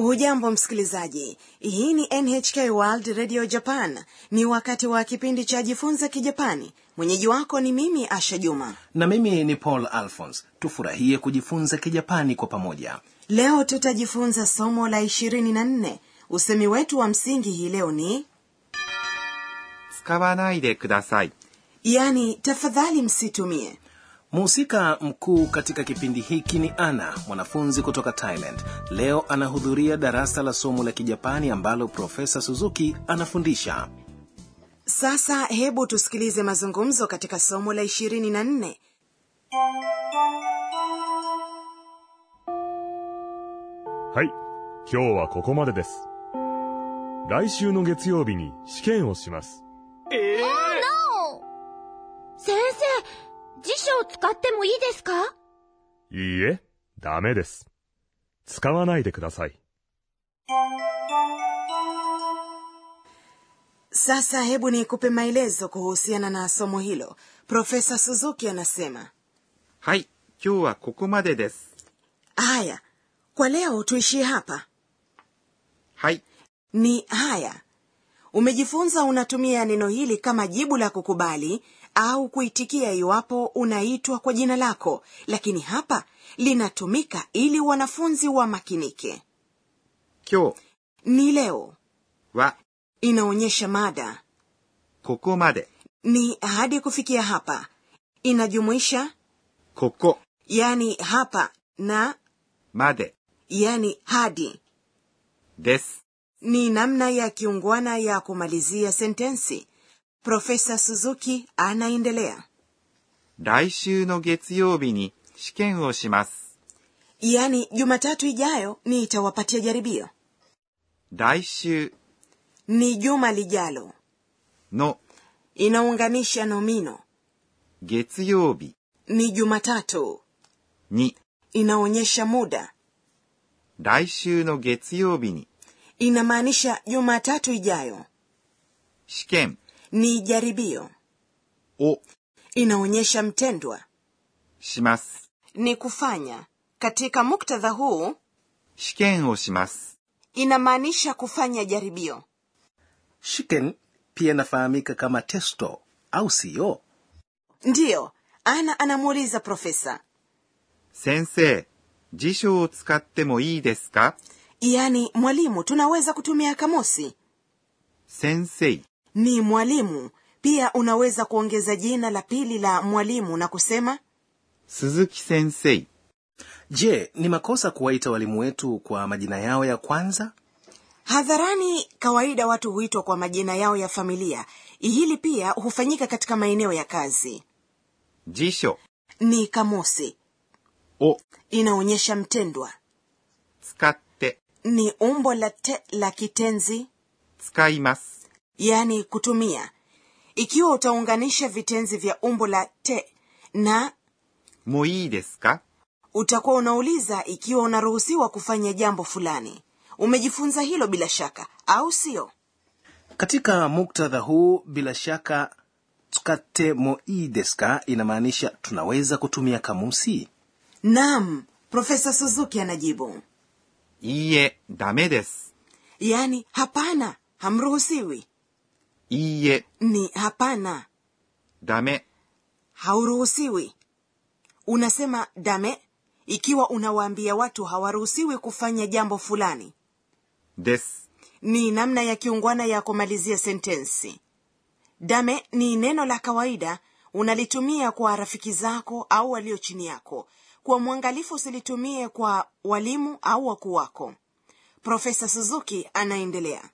hujambo msikilizaji hii ni nhk world radio japan ni wakati wa kipindi cha jifunze kijapani mwenyeji wako ni mimi asha juma na mimi ni paul alphons tufurahie kujifunza kijapani kwa pamoja leo tutajifunza somo la ishirini na nne usemi wetu wa msingi hii leo ni 使わないでください。 yani tafadhali msitumie mhusika mkuu katika kipindi hiki ni ana mwanafunzi kutoka thailand leo anahudhuria darasa la somo la kijapani ambalo profesa suzuki anafundisha sasa hebu tusikilize mazungumzo katika somo la ishirini na nne はい、今日はここまでです。来週の月曜日に試験をします。 先生、辞書を使ってもいいですかいいえ、ダメです。使わないでください。 sasa hebu nikupe maelezo kuhusiana na somo hilo profesa suzuki anasema はい、今日はここまでです。 haya kwa leo tuishie hapa はい、 ni haya umejifunza unatumia neno hili kama jibu la kukubali au kuitikia iwapo unaitwa kwa jina lako lakini hapa linatumika ili wanafunzi wamakinike 今日 ni leo は inaonyesha mada ここまで。 ni hadi kufikia hapa inajumuisha ここ yani hapa na まで yani hadi です。 ni namna ya kiungwana ya kumalizia sentensi profesa suzuki anaendelea 来週の月曜日に試験をします。 yaani jumatatu ijayo nitawapatia jaribio 来週 ni juma lijalo の inaunganisha nomino 月曜日 ni jumatatu に inaonyesha muda 来週の月曜日に inamaanisha jumatatu ijayo 試験 ni jaribio を inaonyesha mtendwa します。 ni kufanya katika muktadha huu 試験をします。 inamaanisha kufanya jaribio shiken pia inafahamika kama testo au siyo ndiyo ana anamuuliza profesa 先生、辞書を使ってもいいですか yaani mwalimu tunaweza kutumia kamusi 先生、 ni mwalimu pia unaweza kuongeza jina la pili la mwalimu na kusema 鈴木先生、 je ni makosa kuwaita walimu wetu kwa majina yao ya kwanza hadharani kawaida watu huitwa kwa majina yao ya familia hili pia hufanyika katika maeneo ya kazi 辞書 ni kamusi を inaonyesha mtendwa 使って、 ni umbo la te la kitenzi 使います。 yaani kutumia ikiwa utaunganisha vitenzi vya umbo la te na もういいですか utakuwa unauliza ikiwa unaruhusiwa kufanya jambo fulani umejifunza hilo bila shaka au sio katika muktadha huu bila shaka tsukate mo ii desu ka inamaanisha tunaweza kutumia kamusi naam profesa suzuki anajibu いいえ、ダメです。 yaani hapana hamruhusiwi いいえ、 ni hapana ダメ、 hauruhusiwi unasema dame ikiwa unawaambia watu hawaruhusiwi kufanya jambo fulani です。 ni namna ya kiungwana ya kumalizia sentensi dame ni neno la kawaida unalitumia kwa rafiki zako au walio chini yako kwa mwangalifu usilitumie kwa walimu au wakuu wako profesa suzuki anaendelea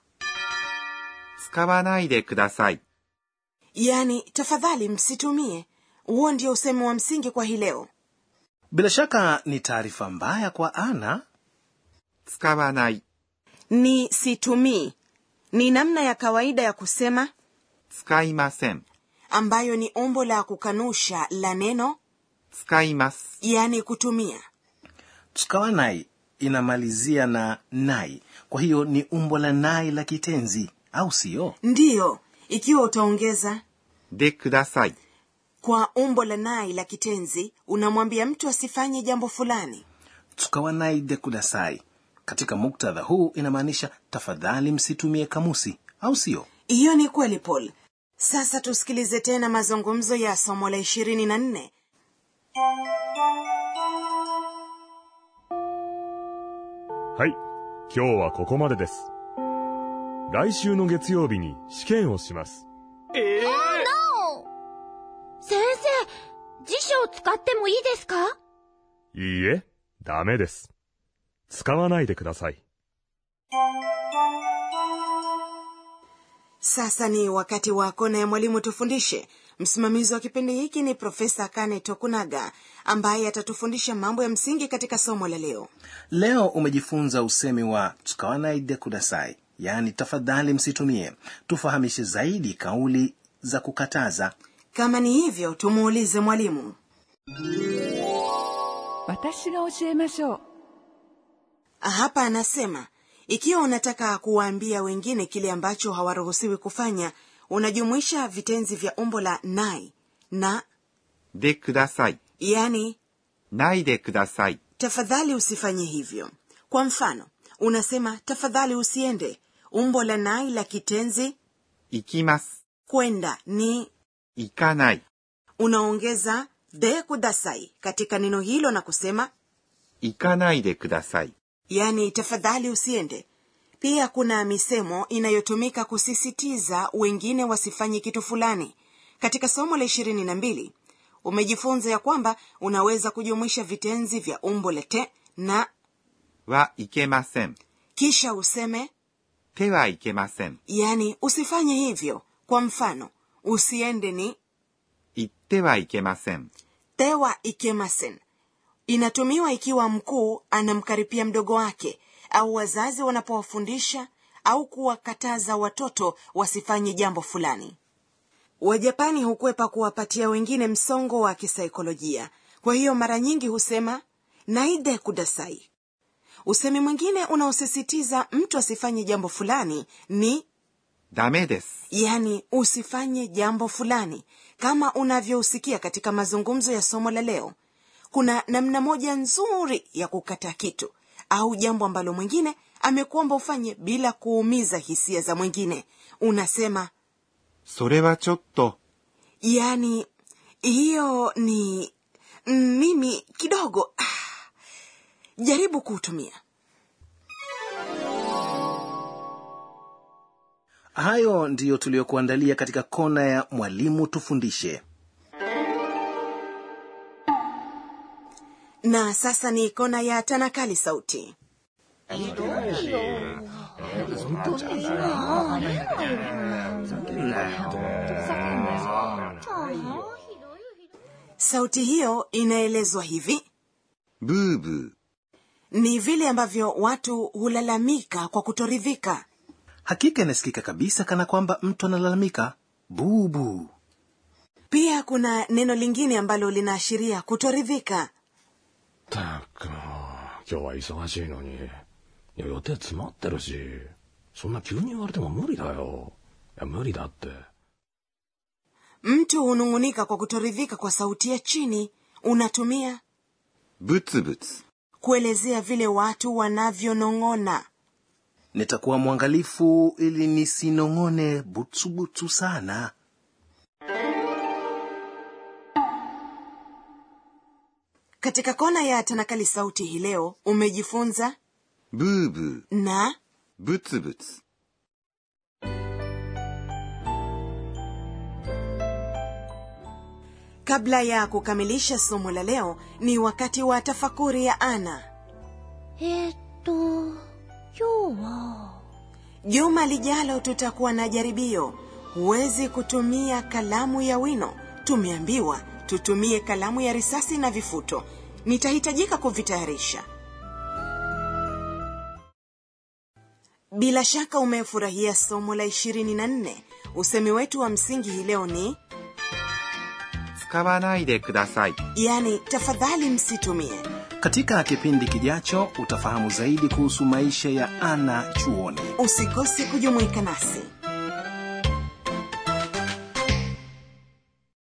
使わないでください。 yaani tafadhali msitumie huo ndio usemi wa msingi kwa hii leo bila shaka ni taarifa mbaya kwa ana 使わない、 ni situmii ni namna ya kawaida ya kusema 使いません。 ambayo ni umbo la kukanusha la neno 使います。 yaani kutumia tsukawanai inamalizia na nai kwa hiyo ni umbo la nai la kitenzi au siyo ndiyo ikiwa utaongeza でください。 kwa umbo la nai la kitenzi unamwambia mtu asifanye jambo fulani tsukawanai de kudasai katika muktadha huu inamaanisha tafadhali msitumie kamusi au sio hiyo ni kweli paul sasa tusikilize tena mazungumzo ya somo la ishirini na nne はい、今日はここまでです。来週の月曜日に試験をします。 先生、辞書を使ってもいいですかいいえ、ダメです。使わないでください。 sasa ni wakati wa kona ya mwalimu tufundishe msimamizi wa kipindi hiki ni profesa kane tokunaga ambaye atatufundisha mambo ya msingi katika somo la leo leo umejifunza usemi wa tsukawanaide kudasai yaani tafadhali msitumie tufahamishe zaidi kauli za kukataza kama ni hivyo tumuulize mwalimu 私が教えましょう hapa anasema ikiwa unataka kuwaambia wengine kile ambacho hawaruhusiwi kufanya unajumuisha vitenzi vya umbo la nai na でください。 yani ないでください。 tafadhali usifanye hivyo kwa mfano unasema tafadhali usiende umbo la nai la kitenzi 行きます。 kwenda ni 行かない。 unaongeza de kudasai katika neno hilo na kusema 行かないでください。 yani tafadhali usiende pia kuna misemo inayotumika kusisitiza wengine wasifanye kitu fulani katika somo la ishirini na mbili umejifunza ya kwamba unaweza kujumuisha vitenzi vya umbo la te na はいけません。 kisha useme 手はいけません。 yani usifanye hivyo kwa mfano usiende ni 行ってはいけません。 tewa ikemasen inatumiwa ikiwa mkuu anamkaripia mdogo wake au wazazi wanapowafundisha au kuwakataza watoto wasifanye jambo fulani wajapani hukwepa kuwapatia wengine msongo wa kisaikolojia kwa hiyo mara nyingi husema naide kudasai usemi mwingine unaosisitiza mtu asifanye jambo fulani ni ダメです。 yani usifanye jambo fulani kama unavyousikia katika mazungumzo ya somo la leo kuna namna moja nzuri ya kukata kitu au jambo ambalo mwingine amekuomba ufanye bila kuumiza hisia za mwingine unasema それはちょっと、 yani hiyo ni mm, mimi kidogo ah, jaribu kuutumia hayo ndiyo tuliyokuandalia katika kona ya mwalimu tufundishe na sasa ni kona ya tanakali sauti sauti hiyo inaelezwa hivi ブーブー。 ni vile ambavyo watu hulalamika kwa kutoridhika hakika inasikika kabisa kana kwamba mtu analalamika bubu pia kuna neno lingine ambalo linaashiria kutoridhika ったくもう今日は忙しいのにいや予定詰まってるしそんな急に言われても無理だよいや無理だって mtu hunung'unika kwa kutoridhika kwa sauti ya chini unatumia ブツブツ。 kuelezea vile watu wanavyonong'ona nitakuwa mwangalifu ili nisinong'one butsubutsu sana katika kona ya tanakali sauti hii leo umejifunza ブーブー。 na ブツブツ。 kabla ya kukamilisha somo la leo ni wakati wa tafakuri ya ana えーっと、今日は、 juma lijalo tutakuwa na jaribio huwezi kutumia kalamu ya wino tumeambiwa tutumie kalamu ya risasi na vifuto nitahitajika kuvitayarisha bila shaka umefurahia somo la 24 usemi wetu wa msingi hii leo ni 使わないでください。 yani tafadhali msitumie katika kipindi kijacho utafahamu zaidi kuhusu maisha ya ana chuoni usikose kujumuika nasi